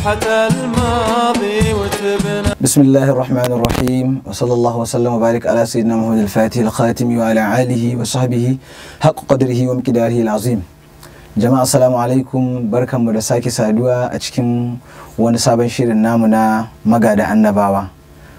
صفحة الماضي وتبنى بسم الله الرحمن الرحيم وصلى الله وسلم وبارك على سيدنا محمد الفاتح الخاتم وعلى آله وصحبه حق قدره ومقداره العظيم jama'a assalamu alaikum barkanmu da sake saduwa a cikin wani sabon shirin namu na magada annabawa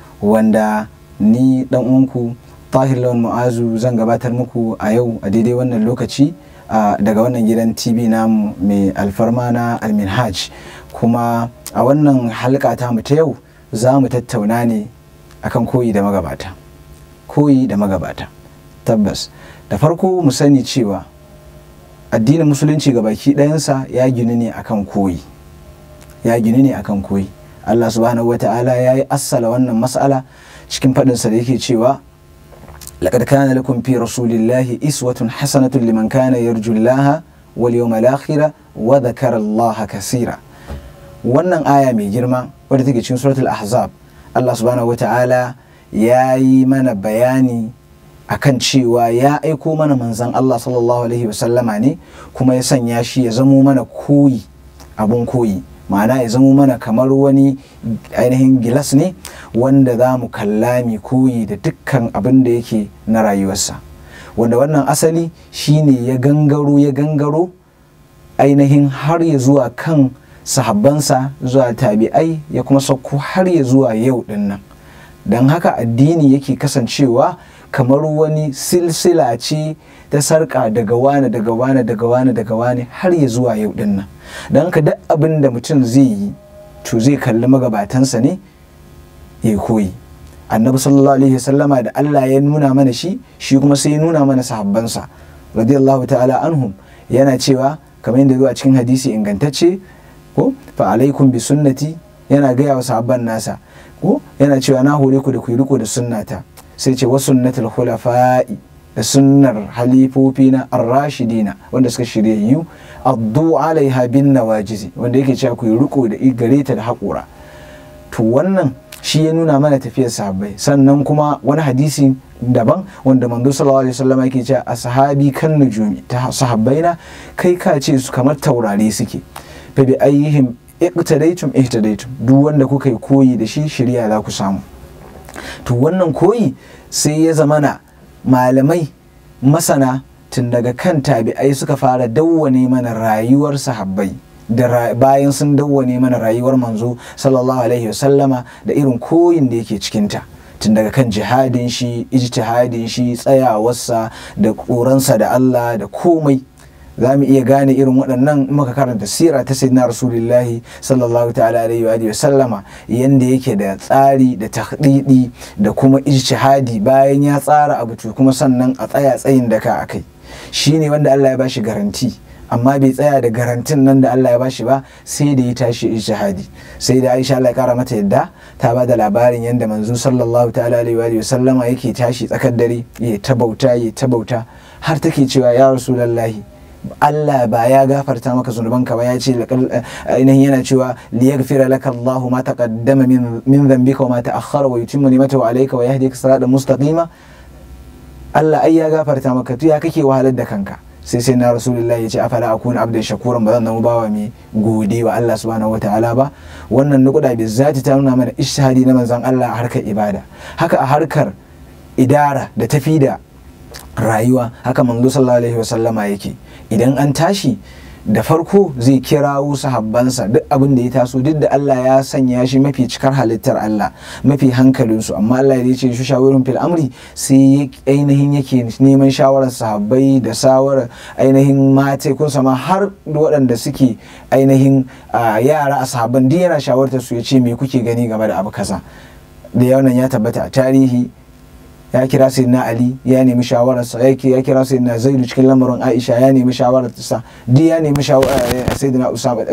wanda ni dan uwanku tahir lawan mu'azu zan gabatar muku a yau a daidai wannan lokaci daga wannan gidan tv namu mai alfarma na alminhaj kuma a wannan halka ta mu ta yau za mu tattauna ne akan koyi da magabata koyi da magabata tabbas da farko mu sani cewa addinin musulunci ga baki ɗayansa ya gini ne akan koyi ya gini ne akan koyi Allah subhanahu wata'ala ya yi assala wannan mas'ala cikin faɗinsa da yake cewa laqad kana lakum fi rasulillahi iswatun hasanatun liman kana yarju Allah wal yawmal akhir wa dhakara Allah kaseera wannan aya mai girma wadda take cikin suratul ahzab Allah subhanahu wata'ala ya yi mana bayani akan cewa ya aiko mana manzan Allah sallallahu alaihi wasallama ne kuma ya sanya shi ya zamo mana koyi abun koyi ma'ana ya zamo mana kamar wani ainihin gilas ne wanda za mu kalla mai koyi da dukkan abin da yake na rayuwarsa wanda wannan asali shine ya gangaro ya gangaro ainihin har ya zuwa kan sahabbansa zuwa tabi'ai ya kuma sauko har ya zuwa yau dinnan don haka addini yake kasancewa kamar wani silsila ce ta sarƙa daga wane daga wane daga wane daga wane har ya zuwa yau din nan don haka duk abin da mutum zai yi to zai kalli magabatansa ne ya koyi annabi sallallahu alaihi wasallama da Allah ya nuna mana shi shi kuma sai ya nuna mana sahabbansa radiyallahu ta'ala anhum yana cewa kamar yadda zuwa cikin hadisi ingantacce ko fa alaikum bi sunnati yana gaya wa sahabban nasa ko yana cewa na hore ku da ku yi riko da sunnata sai ce wasu sunnatul khulafa'i da sunnar halifofi na arrashidina wanda suka shiryayyu addu alaiha bin nawajizi wanda yake cewa ku yi riko da gare ta da haƙura to wannan shi ya nuna mana tafiyar sahabbai sannan kuma wani hadisi daban wanda manzo sallallahu alaihi wasallam yake cewa ashabi kan nujumi ta sahabbaina kai ka ce su kamar taurari suke fa bi ayyihim iqtadaytum ihtadaytum duk wanda kuka yi koyi da shi shirya za ku samu to wannan koyi sai ya zamana malamai masana tun daga kan tabi'ai suka fara dawwane mana rayuwar sahabbai da bayan sun dawwane mana rayuwar manzo sallallahu alaihi wasallama da irin koyin da yake cikinta tun daga kan jihadin shi ijtihadin shi tsayawarsa da ƙoransa da Allah da komai za mu iya gane irin waɗannan muka karanta sira ta sayyidina rasulullahi sallallahu ta'ala alaihi wa sallama yanda yake da tsari da tahdidi da kuma ijtihadi bayan ya tsara abu to kuma sannan a tsaya tsayin daka akai shine wanda Allah ya bashi garanti amma bai tsaya da garantin nan da Allah ya bashi ba sai da ya tashi ijtihadi sai da Aisha Allah ya kara mata yadda ta ba da labarin yanda manzo sallallahu ta'ala alaihi wa sallama yake tashi tsakar dare ya tabauta ya tabauta har take cewa ya rasulullahi Allah ba ya gafarta maka zunubanka ba ya ce ainihin yana cewa liyaghfira laka Allahu ma taqaddama min dhanbika wa ma ta'akhkhara wa yutimma ni'matahu alayka wa yahdika siratan mustaqima Allah ai ya gafarta maka to ya kake wahalar da kanka sai sai na rasulullahi ya ce afala akuna abdan shakuran ba zan zama bawa mai gode wa Allah subhanahu wataala ba wannan nukuda bi zati ta nuna mana ishhadi na manzon Allah a harkar ibada haka a harkar idara da tafi da rayuwa haka manzo sallallahu alaihi wasallama yake idan an tashi da farko zai kirawo sahabbansa duk abin da ya taso duk da Allah ya sanya shi mafi cikar halittar Allah mafi hankalinsu amma Allah ya ce shi shawarin fil amri sai ainihin yake neman shawarar sahabbai da shawarar ainihin mata kun sama har waɗanda suke ainihin yara a sahabban duk yana shawartar su ya ce me kuke gani game da abu kaza da yawan ya tabbata a tarihi ya kira sayyidina ali ya nemi shawararsa ya kira sayyidina zaidu cikin lamarin aisha ya nemi shawararsa duk ya nemi sayyidina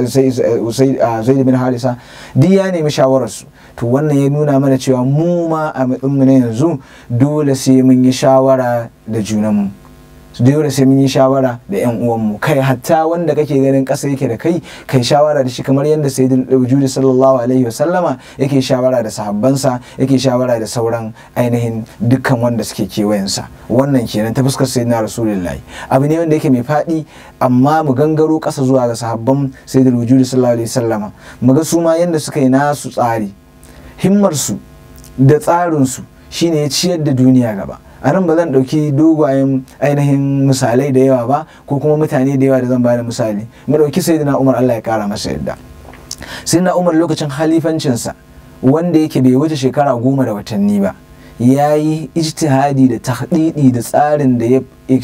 zaidu bin harisa duk ya nemi shawararsu to wannan ya nuna mana cewa mu ma a matsayin na yanzu dole sai mun yi shawara da junanmu dole sai mun yi shawara da yan uwanmu kai hatta wanda kake ganin ƙasa yake da kai kai shawara da shi kamar yadda sayyidul wujudi sallallahu alaihi wasallama yake shawara da sahabbansa yake shawara da sauran ainihin dukkan wanda suke kewayensa wannan kenan ta fuskar sayyidina rasulullahi abu ne wanda yake mai faɗi amma mu gangaro ƙasa zuwa ga sahabban sayyidul wujudi sallallahu alaihi wasallama mu ga su ma yadda suka yi nasu tsari himmarsu da tsarinsu shine ya ciyar da duniya gaba a nan ba zan ɗauki dogayen ainihin misalai da yawa ba ko kuma mutane da yawa da zan bada misali mu ɗauki sayyidina umar allah ya kara masa yadda sayyidina umar lokacin halifancinsa wanda yake bai wuce shekara goma da watanni ba ya yi ijtihadi da tahdidi da tsarin da ya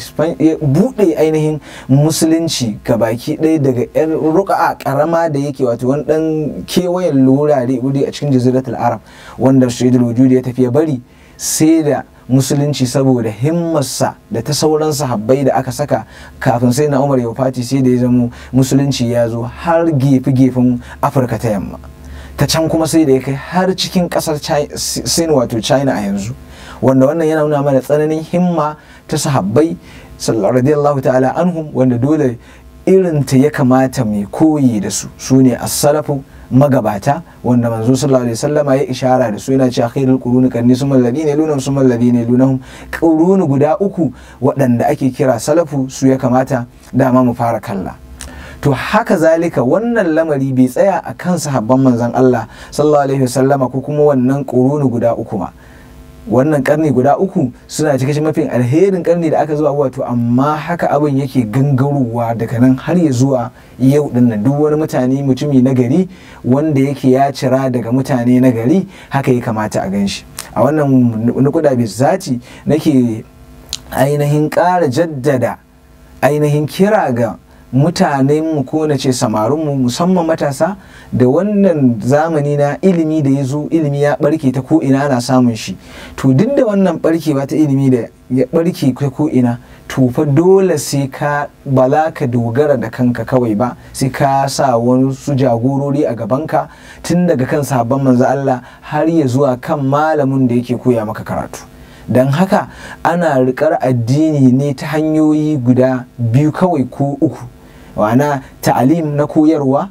buɗe ainihin musulunci ga baki ɗaya daga yan ruka'a karama da yake wato wani ɗan kewayen wurare a cikin jaziratul arab wanda shaidul wujudi ya tafi ya bari sai da musulunci saboda himmarsa da ta sauran sahabbai da aka saka kafin sai na umar ya fati sai da ya zamo musulunci ya zo har gefe-gefen afirka ta yamma ta can kuma sai da ya kai har cikin kasar sin wato china a yanzu wanda wannan yana nuna mana tsananin himma ta sahabbai radiyallahu ta'ala anhum wanda dole irin ta ya kamata mai koyi da su su ne as-salafu magabata wanda manzo sallallahu alaihi wasallama ya ishara da su yana cewa khairul quruni qarni summa alladhina yalunhum summa alladhina yalunhum quruni guda uku waɗanda ake kira salafu su ya kamata dama mu fara kalla to haka zalika wannan lamari bai tsaya a kan sahabban manzon Allah sallallahu alaihi wasallama ko kuma wannan quruni guda uku ma wannan karni guda uku suna cikin mafi alherin karni da aka zuwa wato amma haka abin yake gangarowa daga nan har ya zuwa yau din nan duk wani mutane mutumi na gari wanda yake ya cira daga mutane na gari haka ya kamata a gan shi a wannan nukuda zati nake ainihin ƙara jaddada ainihin kira ga mutanen mu ko na ce samarinmu musamman matasa da wannan zamani na ilimi da ya zo ilimi ya barke ta ko ina ana samun shi to duk da wannan barkewa ta ilimi da ya barke ta ko ina to fa dole sai ka bala ka dogara da kanka kawai ba sai ka sa wani su jagorori a gabanka tun daga kan sabon manzo Allah har ya zuwa kan malamin da yake koya maka karatu don haka ana rikar addini ne ta hanyoyi guda biyu kawai ko uku wana ta'alim na koyarwa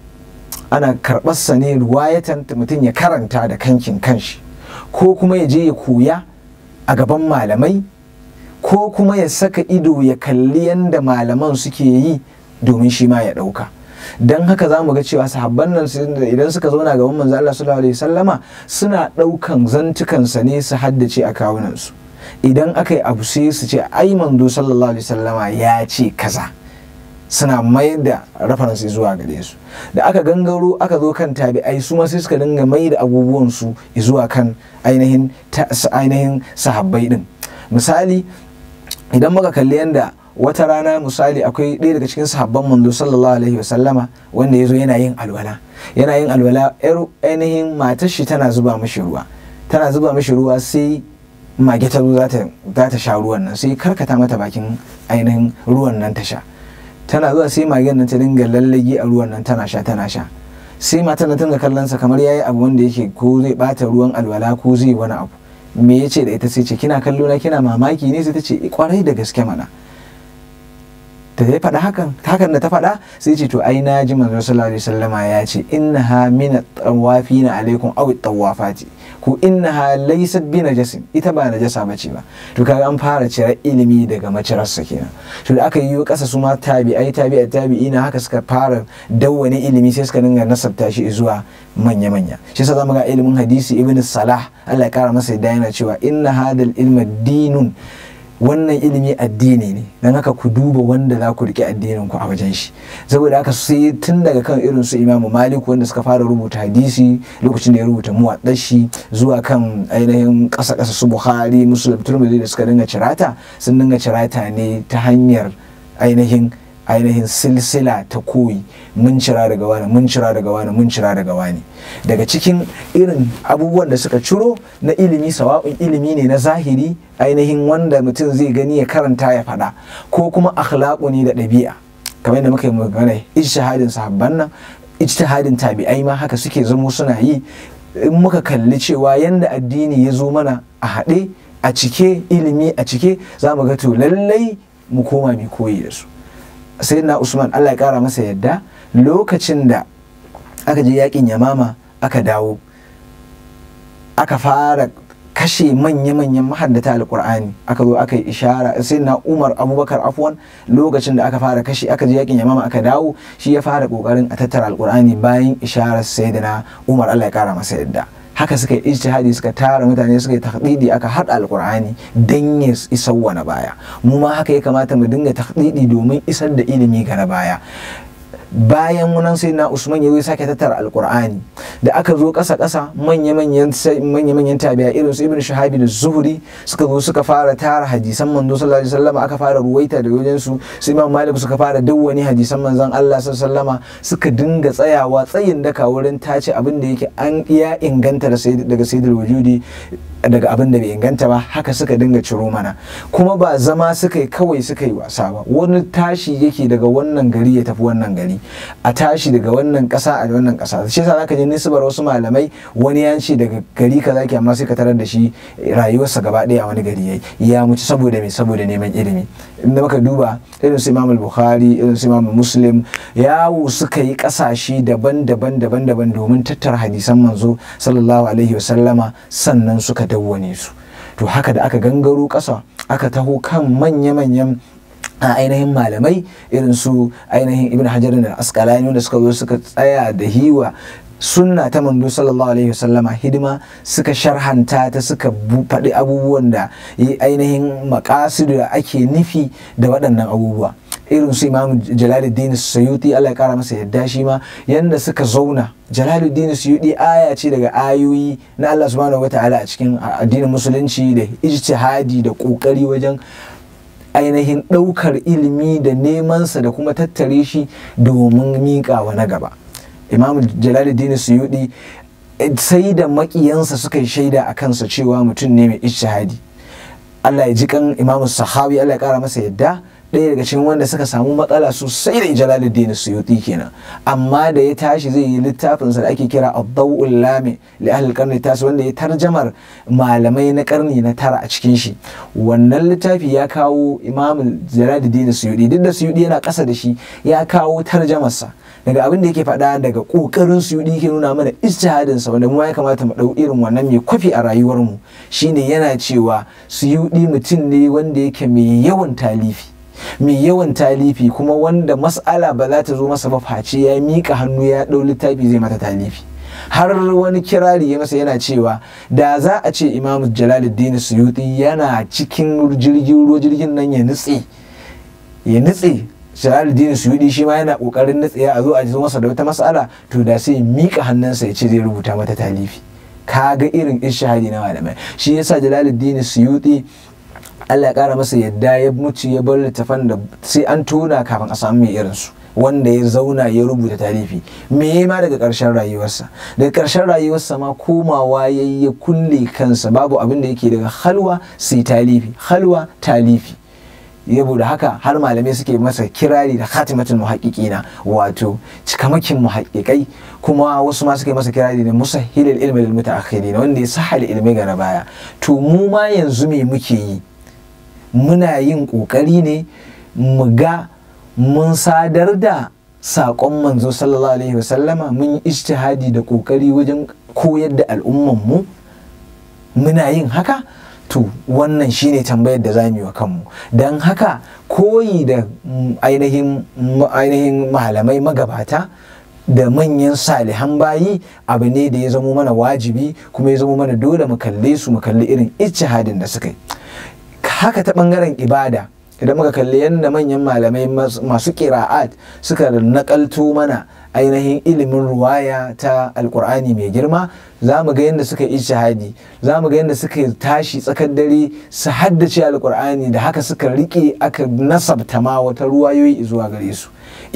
ana karɓarsa ne ruwayatan mutum ya karanta da kankin kanshi ko kuma ya je ya koya a gaban malamai ko kuma ya saka ido ya kalli yadda malaman suke yi domin shi ma ya ɗauka don haka za mu ga cewa sahabban nan idan suka zauna gaban manzo Allah sallallahu alaihi wasallama suna ɗaukan zantukansa ne su haddace a kawunansu idan aka yi abu sai su ce ai manzo sallallahu alaihi wasallama ya ce kaza suna mayar da reference zuwa gare su da aka gangaro aka zo kan tabi'ai su ma sai suka dinga mai da abubuwan su zuwa kan ainihin ainihin sahabbai din misali idan muka kalli yanda wata rana misali akwai ɗaya daga cikin sahabban manzo sallallahu alaihi wasallama wanda ya zo yana yin alwala yana yin alwala yar ainihin matar shi tana zuba mishi ruwa tana zuba mishi ruwa sai mage ta zo za ta sha ruwan nan sai karkata mata bakin ainihin ruwan nan ta sha tana zuwa sai magen nan ta dinga lallage a ruwan nan tana sha tana sha sai matan nan tana kallon sa kamar yayi abu wanda yake ko zai bata ruwan alwala ko zai wani abu me yace da ita sai ce kina kallo na kina mamaki ne sai ta ce kwarai da gaske mana da ya faɗa hakan hakan da ta faɗa sai ce to ai na ji manzo sallallahu alaihi wasallama ya ce innaha min tawafina alaikum aw tawafati ko innaha laysat bi najasin ita ba najasa bace ba to kaga an fara cire ilimi daga macirarsa kenan to da aka yi kasa su ma tabi'ai tabi'ai tabi'ina haka suka fara dawwane ilimi sai suka dinga nasabta shi zuwa manya manya shi yasa zamu ga ilimin hadisi ibn salah Allah ya kara masa yadda yana cewa inna hadal ilma dinun wannan ilimi addini ne don haka ku duba wanda za ku rike addinin ku a wajen shi saboda haka sai tun daga kan irin su imamu malik wanda suka fara rubuta hadisi lokacin da ya rubuta muwaɗar shi zuwa kan ainihin ƙasa ƙasa su buhari musulun turmudi da suka dinga cirata sun dinga cirata ne ta hanyar ainihin ainihin silsila ta koyi mun cira daga wani mun cira daga wani mun cira daga wani daga cikin irin abubuwan da suka ciro na ilimi sawa'un ilimi ne na zahiri ainihin wanda mutum zai gani ya karanta ya faɗa ko kuma akhlaqu ne da ɗabi'a kamar yadda muka yi magana ijtihadin sahabban nan ijtihadin tabi'ai ma haka suke zamo suna yi in muka kalli cewa yanda addini ya zo mana a haɗe a cike ilimi a cike za mu ga to lallai mu koma mu koyi da su sai na usman allah ya kara masa yadda lokacin da aka je yakin yamama aka dawo aka fara kashe manya-manyan mahaddata alkur'ani aka zo aka yi ishara sai na umar abubakar afwan lokacin da aka fara kashe aka je yakin yamama aka dawo shi ya fara kokarin a tattara alkur'ani bayan isharar sayyidina umar allah ya kara masa yadda haka suka yi ijtihadi suka tara mutane suka yi takdidi aka haɗa alkur'ani dan ya isar wa na baya mu ma haka ya kamata mu dinga takdidi domin isar da ilimi ga na baya bayan munan sai na usman ya sake tattara alkur'ani da aka zo ƙasa ƙasa manya-manyan manya-manyan tabi'a irin su ibn shahabi da zuhuri suka zo suka fara tara hadisan manzo sallallahu alaihi wasallam aka fara ruwaita daga wajen su su imam malik suka fara dawwani hadisan manzon Allah sallallahu alaihi wasallama suka dinga tsayawa tsayin daka wurin tace abin da yake an iya inganta daga sayyidul wujudi daga abin da bai inganta ba haka suka dinga ciro mana kuma ba zama suka yi kawai suka yi wasa ba wani tashi yake daga wannan gari ya tafi wannan gari a tashi daga wannan kasa a wannan kasa shi yasa zaka je nisbar wasu malamai wani ya ce daga gari kaza ke amma sai ka tarar da shi rayuwarsa gaba ɗaya a wani gari yayi ya mutu saboda me saboda neman ilimi inda muka duba irin su Imam Bukhari irin su Imam Muslim yawo suka yi kasashe daban-daban daban-daban domin tattara hadisan manzo sallallahu alaihi wasallama sannan suka dawwane su to haka da aka gangaro ƙasa aka taho kan manya-manyan a ainihin malamai irin su ainihin ibn hajar da askalani wanda suka zo suka tsaya da hiwa sunna ta manzo sallallahu alaihi wasallama hidima suka sharhanta ta suka faɗi abubuwan da ainihin makasidu da ake nufi da waɗannan abubuwa irin su imam jalaluddin suyuti Allah ya kara masa yadda shi ma yanda suka zauna jalaluddin suyuti aya ce daga ayoyi na Allah subhanahu wataala a cikin addinin musulunci da ijtihadi da kokari wajen ainihin ɗaukar ilimi da nemansa da kuma tattare shi domin miƙawa na gaba imam jalaluddin suyuti sai da makiyansa suka yi shaida a kansa cewa mutum ne mai ijtihadi Allah ya ji kan imam sahabi Allah ya kara masa yadda ɗaya daga cikin wanda suka samu matsala sosai da jalaluddin suyuti kenan amma da ya tashi zai yi littafinsa da ake kira ad-daw'ul lami li ahli qarni tas wanda ya tarjamar malamai na karni na tara a cikin shi wannan littafi ya kawo imam jalaluddin suyuti duk da suyuti yana ƙasa da shi ya kawo tarjamarsa daga abin da yake faɗa daga ƙoƙarin su yake nuna mana ijtihadin sa wanda mu ya kamata mu ɗau irin wannan mai kwafi a rayuwar mu shine yana cewa su mutum ne wanda yake mai yawan talifi mai yawan talifi kuma wanda mas'ala ba za ta zo masa ba face ya miƙa hannu ya ɗau littafi zai mata talifi har wani kirari ya masa yana cewa da za a ce imam jalaluddin suyuti yana cikin jirgin ruwa jirgin nan ya nutse ya nutse Jalaluddin Suyudi shi ma yana kokarin natsaya a zo a zo masa da wata mas'ala to da sai mika hannunsa ya ce zai rubuta mata talifi kaga irin ishahadi na malamai shi yasa Jalaluddin Suyudi Allah ya kara masa yadda ya mutu ya bar littafan da sai an tona kafin a samu mai irin su wanda ya zauna ya rubuta talifi me ma daga ƙarshen rayuwarsa daga ƙarshen rayuwarsa ma komawa ya ya kulle kansa babu abin da yake daga halwa sai talifi halwa talifi saboda haka har malamai suke masa kirari da khatimatul muhaqqiqina wato cikamakin muhaqqiqai kuma wasu ma suke masa kirari da musahhilul ilmi lil mutaakhirin wanda ya sahal ilmi ga na baya to mu ma yanzu me muke yi muna yin kokari ne mu ga mun sadar da saƙon manzo sallallahu alaihi wasallama mun yi ijtihadi da kokari wajen koyar da al'umman mu muna yin haka to wannan shine tambayar da zamu yi wa kanmu don haka koyi da ainihin ainihin malamai magabata da manyan salihan bayi abu ne da ya zamo mana wajibi kuma ya zamo mana dole mu kalle su mu kalli irin ijtihadin da suka yi haka ta bangaren ibada idan muka kalli yadda manyan malamai masu kira'at suka nakalto mana ainihin ilimin ruwaya ta alkur'ani mai girma za mu ga yadda suka yi shahadi za mu ga yadda suka tashi tsakar dare su haddace alkur'ani da haka suka rike aka nasabta ma wata ruwayoyi zuwa gare su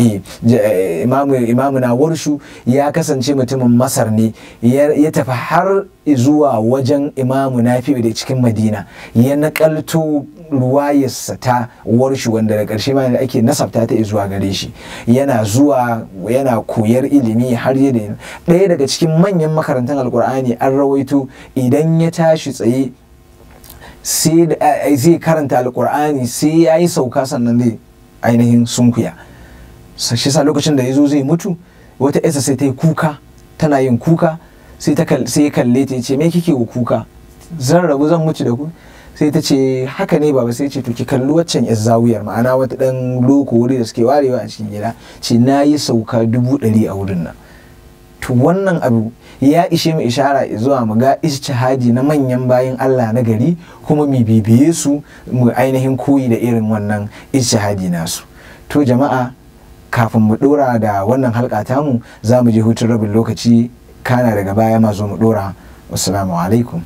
imamu na warshu ya kasance mutumin masar ne ya tafi har zuwa wajen imamu nafi da cikin madina ya nakalto ruwayarsa ta warshu wanda da ƙarshe ma ake nasabta ta zuwa gare shi yana zuwa yana koyar ilimi har yadda ɗaya daga cikin manyan makarantar alkur'ani an rawaito idan ya tashi tsaye sai zai karanta alkur'ani sai ya yi sauka sannan zai ainihin sunkuya shi sa lokacin da ya zo zai mutu wata yasa sai ta yi kuka tana yin kuka sai ya kalle ta ce me kike kuka zan rabu zan mutu da ku sai ta ce haka ne baba sai ce to ki kalli waccan yar zawiyar ma'ana wata dan loko wuri da suke warewa a cikin gida ce na yi sauka dubu ɗari a wurin nan to wannan abu ya ishe mu ishara zuwa mu ga ijtihadi na manyan bayan Allah na gari kuma mu bibiye su mu ainihin koyi da irin wannan ijtihadi nasu to jama'a kafin mu dora da wannan halka tamu za mu je hutun rabin lokaci kana daga baya ma zo mu dora wassalamu alaikum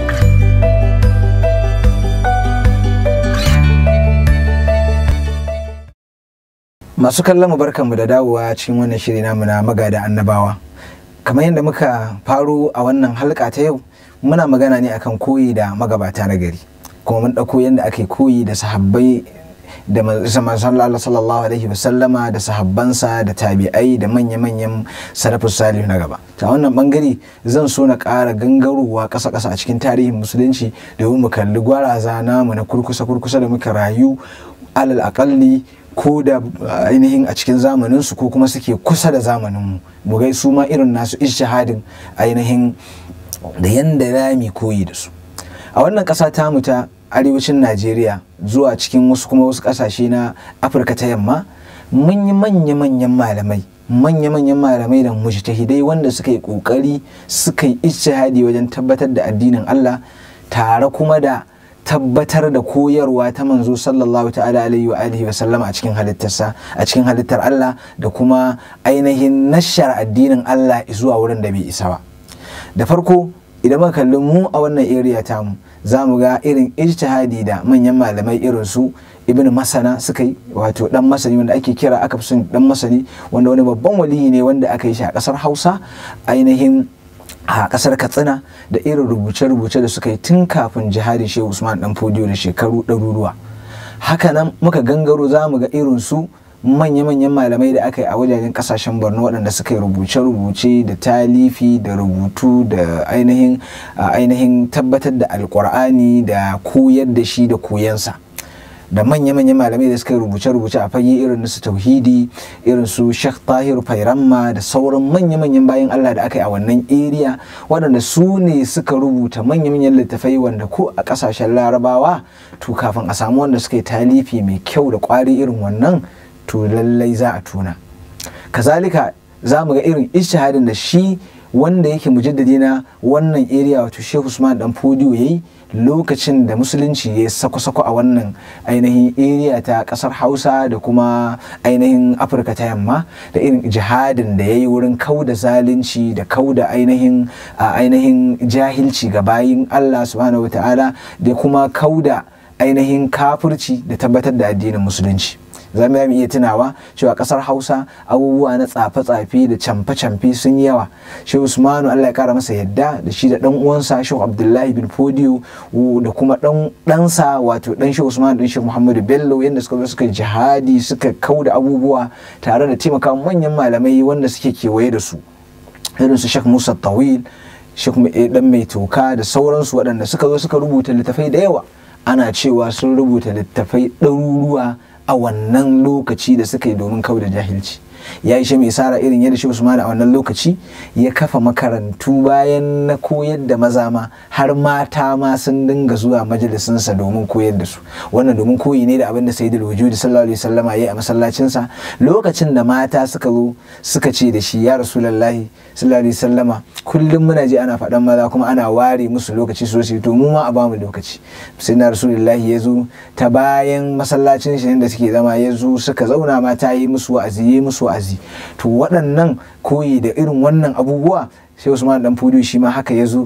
masu kallon mu barkanmu da dawowa cikin wannan shiri namu na magada annabawa kamar yadda muka faro a wannan halka ta yau muna magana ne akan koyi da magabata na gari kuma mun ɗauko yadda ake koyi da sahabbai da manzon Allah sallallahu alaihi wasallama da sahabbansa da tabi'ai da manya-manyan salafus salihu na gaba ta wannan bangare zan so na ƙara gangarowa ƙasa-ƙasa a cikin tarihin musulunci domin mu kalli gwaraza namu na kurkusa-kurkusa da muka rayu alal aƙalli ko da ainihin a cikin zamaninsu ko kuma suke kusa da zamaninmu mu gai su ma irin nasu ishahadin ainihin da yanda rami koyi da su a wannan ƙasa tamu ta arewacin najeriya zuwa cikin wasu kuma wasu ƙasashe na afirka ta yamma mun yi manya-manyan malamai manya-manyan malamai da mujtahidai wanda suka yi ƙoƙari suka yi ishahadi wajen tabbatar da addinin allah tare kuma da tabbatar da koyarwa ta manzo sallallahu ta'ala alaihi wa alihi wa sallama a cikin halittarsa a cikin halittar Allah da kuma ainihin nashar addinin Allah zuwa wurin da bai isa ba da farko idan muka kalli mu a wannan area tamu za mu ga irin ijtihadi da manyan malamai irin su ibn masana suka yi wato dan masani wanda ake kira aka fi son dan masani wanda wani babban waliyi ne wanda aka yi shi a kasar hausa ainihin a kasar katsina da irin rubuce-rubuce da suka yi tun kafin jihadin shehu usman dan fodiyo da shekaru ɗaruruwa hakanan muka gangaro za mu ga irin su manya-manyan malamai da aka yi a wajajen kasashen borno waɗanda suka yi rubuce-rubuce da talifi da rubutu da ainihin ainihin tabbatar da alkur'ani da koyar da shi da koyansa da manya-manyan malamai da suka rubuce-rubuce a fage irin su tauhidi irin su Sheikh Tahir Fairamma da sauran manya-manyan bayan Allah da aka yi a wannan area waɗanda su ne suka rubuta manya-manyan littafai wanda ko a ƙasashen larabawa to kafin a samu wanda suka yi talifi mai kyau da ƙwari irin wannan to lallai za a tuna kazalika za mu ga irin ishahadin da shi wanda yake mujaddadi na wannan area wato Sheikh Usman dan Fodiyo yayi lokacin da musulunci ya sako-sako a wannan ainihin area ta kasar hausa da kuma ainihin afirka ta yamma da irin jihadin da ya yi wurin kauda zalunci da kauda ainihin ainihin jahilci ga bayin allah subhanahu wata'ala da kuma kauda ainihin kafirci da tabbatar da addinin musulunci za mu iya tunawa cewa kasar hausa abubuwa na tsafe-tsafe da camfe-camfe sun yi yawa shi usmanu allah ya kara masa yadda da shi da dan uwansa shi abdullahi bin fodiyo da kuma dan ɗansa wato dan shi usmanu dan shi muhammadu bello yadda suka zo suka jihadi suka kauda abubuwa tare da taimaka manyan malamai wanda suke kewaye da su irin su shek musa tawil shek dan mai toka da sauransu waɗanda suka zo suka rubuta littafai da yawa ana cewa sun rubuta littafai ɗaruruwa a wannan lokaci da suka yi domin kau da jahilci ya ishe mai sara irin yadda shi Usman a wannan lokaci ya kafa makarantu bayan na koyar da maza ma har mata ma sun dinga zuwa majalisinsa domin koyar da su wannan domin koyi ne da abin da sayyidul wujudi sallallahu alaihi wasallama yayi a masallacinsa lokacin da mata suka zo suka ce da shi ya rasulullahi sallallahu alaihi wasallama kullum muna ji ana faɗan maza kuma ana ware musu lokaci sosai to mu ma a bamu lokaci sai na rasulullahi ya zo ta bayan masallacin shi da suke zama ya zo suka zauna mata yi musu wa'azi yi musu wa'azi to waɗannan koyi da irin wannan abubuwa sai usman dan fudu shi ma haka ya zo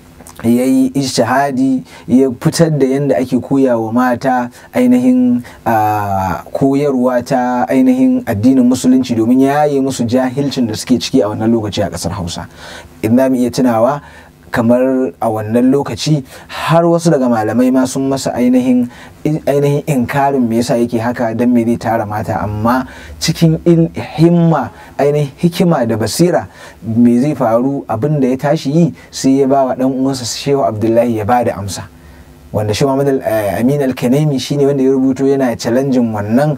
ya yi ishahadi ya fitar da yadda ake koya wa mata ainihin koyarwa ta ainihin addinin musulunci domin ya yi musu jahilcin da suke ciki a wannan lokaci a ƙasar hausa in za mu iya tunawa kamar a wannan lokaci har wasu daga malamai ma sun masa ainihin ainihin inkarin me yasa yake haka don me zai tara mata amma cikin himma ainihin hikima da basira me zai faru abin da ya tashi yi sai ya ba wa dan uwansa shehu abdullahi ya ba da amsa wanda shi Muhammad Amin al-Kanemi shine wanda ya rubuto yana challenging wannan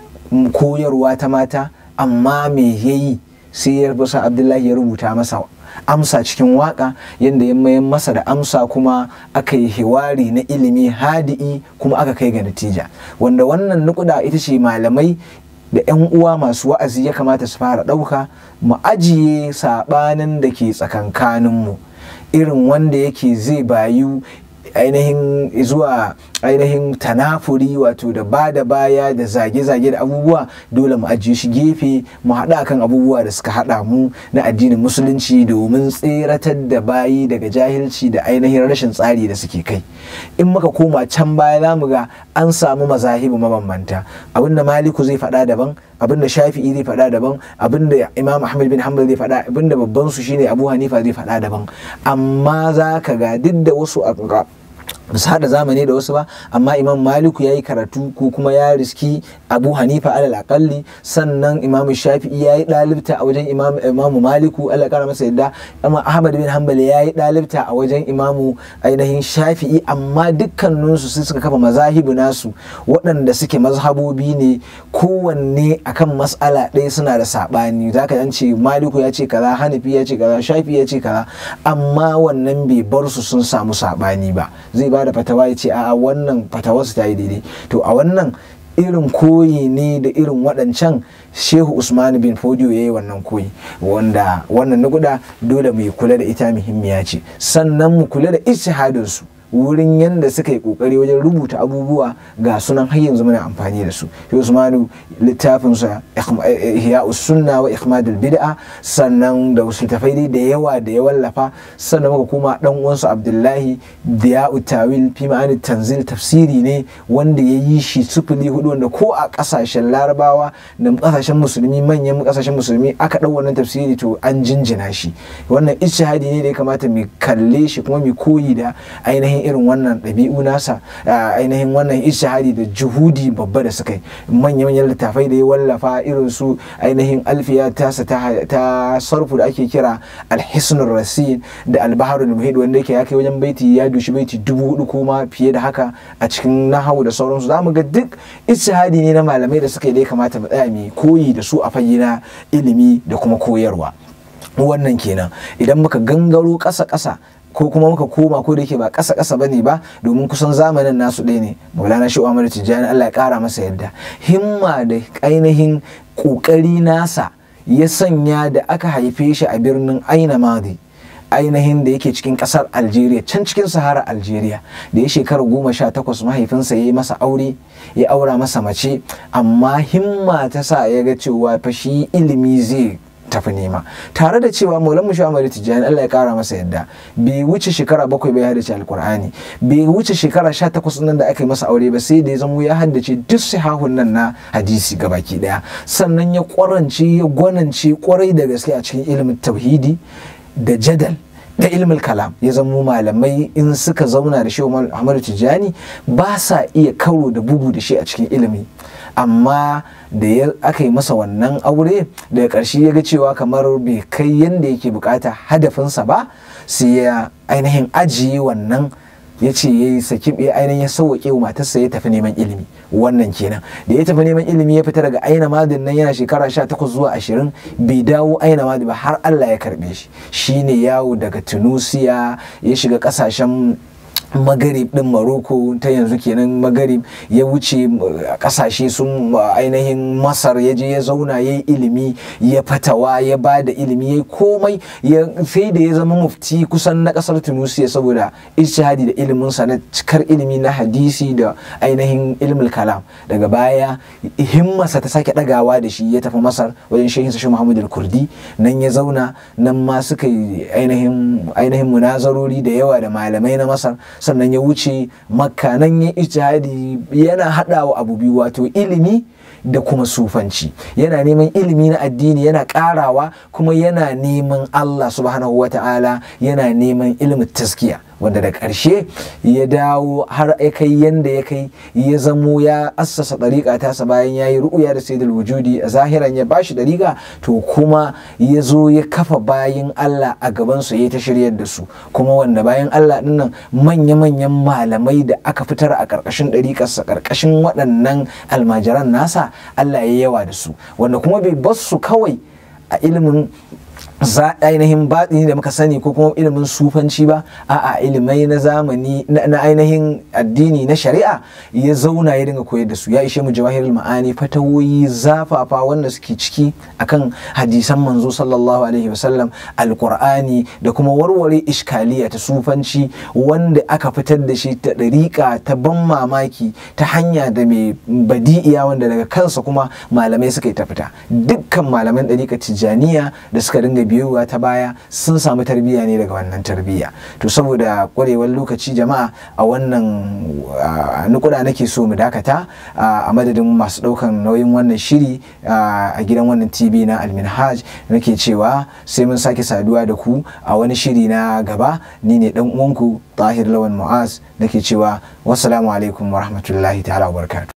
koyarwa ta mata amma me yayi sai ya rubuta Abdullahi ya rubuta masa amsa cikin waka yadda ya mayan masa da amsa kuma aka yi hiwari na ilimi hadi'i kuma aka kai ga natija wanda wannan nukuda ita ce malamai da 'yan uwa masu wa'azi ya kamata su fara ɗauka mu ajiye saɓanin da ke tsakankaninmu irin wanda yake zai bayu ainihin zuwa ainihin tanafuri wato da ba da baya da zage-zage da abubuwa dole mu ajiye shi gefe mu haɗa kan abubuwa da suka haɗa mu na addinin musulunci domin tseratar da bayi daga jahilci da ainihin rashin tsari da suke kai in muka koma can baya za mu ga an samu mazahibu mabambanta abinda maliku zai faɗa daban abinda shafi'i zai faɗa daban abinda imam ahmad bin hanbal zai faɗa abinda babban su shine abu hanifa zai faɗa daban amma za ka ga duk da wasu ba su haɗa zamani da wasu ba amma imam maliku ya yi karatu ko kuma ya riski abu hanifa alal akalli sannan imam shafi'i ya yi ɗalibta a wajen imamu maliku allah kara masa yadda amma ahmad bin hanbal ya yi ɗalibta a wajen imamu ainihin shafi'i amma dukkaninsu sun suka kafa mazahibu nasu waɗanda suke mazhabobi ne kowanne akan mas'ala ɗaya suna da saɓani za ka ce maliku ya ce kaza hanafi ya ce kaza shafi'i ya ce kaza amma wannan bai bar su sun samu saɓani ba zai ba da fatawa ya ce a wannan fatawarsu ta yi daidai to a wannan irin koyi ne da irin waɗancan shehu usman bin fodiyo ya yi wannan koyi wanda wannan nukuda dole mu kula da ita muhimmiya ce sannan mu kula da ishihadinsu wurin yadda suka yi kokari wajen rubuta abubuwa ga sunan har yanzu muna amfani da su usmanu littafinsa ihya sunna wa ikhmadul bid'a sannan da wasu tafai da yawa da ya wallafa sannan muka kuma dan uwansu abdullahi diya'u tawil fi ma'ani tanzil tafsiri ne wanda ya yi shi sufuli hudu wanda ko a kasashen larabawa da kasashen musulmi manyan kasashen musulmi aka dau wannan tafsiri to an jinjina shi wannan ishihadi ne da ya kamata mu kalle shi kuma mu koyi da ainihin irin wannan ɗabi'u nasa ainihin wannan ishihadi da juhudi babba da suka yi manya-manyan littafai da ya wallafa irin su ainihin alfiya tasa ta sarfu da ake kira alhisnul rasin da albaharul muhid wanda yake ya kai wajen baiti ya dushi baiti dubu hudu kuma fiye da haka a cikin nahawu da sauransu za mu ga duk ishihadi ne na malamai da suka yi da ya kamata mu tsaya mu koyi da su a fage na ilimi da kuma koyarwa wannan kenan idan muka gangaro ƙasa-ƙasa ko kuma muka koma ko da yake ba ƙasa ƙasa bane ba domin kusan zamanin nasu ɗaya ne maulana shi umar tijjani allah ya ƙara masa yadda himma da ainihin ƙoƙari nasa ya sanya da aka haife shi a birnin aina madi ainihin da yake cikin kasar algeria can cikin sahara algeria da ya shekara goma sha takwas mahaifinsa ya yi masa aure ya aura masa mace amma himma ta sa ya ga cewa fa shi ilimi zai tafi nema tare da cewa maulan mu shamari tijjani Allah ya kara masa yadda bai wuce shekara bakwai bai haddace alkur'ani bai wuce shekara sha takwas nan da aka yi masa aure ba sai da ya zamo ya haddace duk sihahun nan na hadisi gabaki daya sannan ya kwarance ya gwanance kwarai da gaske a cikin ilimin tauhidi da jadal da ilmul kalam ya zamo malamai in suka zauna da shi Ahmadu Tijjani ba sa iya karo da bugu da shi a cikin ilimi amma da ya aka yi masa wannan aure daga ƙarshe ya ga cewa kamar bai kai yadda yake bukata hadafinsa ba sai ya ainihin ajiye wannan ya ce ya yi saki ya ainihin ya sauwaƙe wa matarsa ya tafi neman ilimi wannan kenan da ya tafi neman ilimi ya fita daga aina madin nan yana shekara 18 zuwa 20 bai dawo aina madin ba har Allah ya karbe shi shine yawo daga Tunusiya ya shiga kasashen magarib din maroko ta yanzu kenan magarib ya wuce kasashe sun ainihin masar ya je ya zauna ya yi ilimi ya fatawa ya ba da ilimi ya yi komai sai da ya zama mufti kusan na kasar tunisia saboda ishihadi da iliminsa na cikar ilimi na hadisi da ainihin ilmul kalam daga baya himmarsa ta sake dagawa da shi ya tafi masar wajen shehinsa shi muhammad kurdi nan ya zauna nan ma suka yi ainihin munazarori da yawa da malamai na masar sannan ya wuce makka nan ya ijtihadi yana haɗawa abu biyu wato ilimi da kuma sufanci yana neman ilimi na addini yana karawa kuma yana neman Allah subhanahu wa ta'ala yana neman ilimin taskiya wanda da ƙarshe ya dawo har ya kai yanda ya kai ya zamo ya assasa ɗariƙa tasa bayan ya yi ru'uya da sayyidul wujudi a zahiran ya bashi ɗariƙa to kuma ya zo ya kafa bayan Allah a gaban su ya ta shiryar da su kuma wanda bayan Allah dinnan manya-manyan malamai da aka fitar a ƙarƙashin ɗariƙarsa ƙarƙashin waɗannan almajiran nasa Allah ya yawa da su wanda kuma bai bar su kawai a ilimin za ainihin baɗini da muka sani ko kuma ilimin sufanci ba a'a ilimai na zamani na ainihin addini na shari'a ya zauna ya dinga koyar da su ya ishe mu jawahirul ma'ani fatawoyi zafafa wanda suke ciki akan hadisan manzo sallallahu alaihi wasallam alqur'ani da kuma warware iskaliya ta sufanci wanda aka fitar da shi ta ɗariƙa ta ban mamaki ta hanya da mai badi'iya wanda daga kansa kuma malamai suka yi ta fita dukkan malaman ɗariƙa tijjaniya da suka dinga biyowa ta baya sun samu tarbiyya ne daga wannan tarbiyya to saboda kwarewar lokaci jama'a a wannan nukuda nake so mu dakata a madadin masu daukan nauyin wannan shiri a gidan wannan tv na alminhaj nake cewa sai mun sake saduwa da ku a wani shiri na gaba ni ne dan uwanku tahir lawan mu'az nake cewa wassalamu alaikum wa rahmatullahi ta'ala wa barakatuh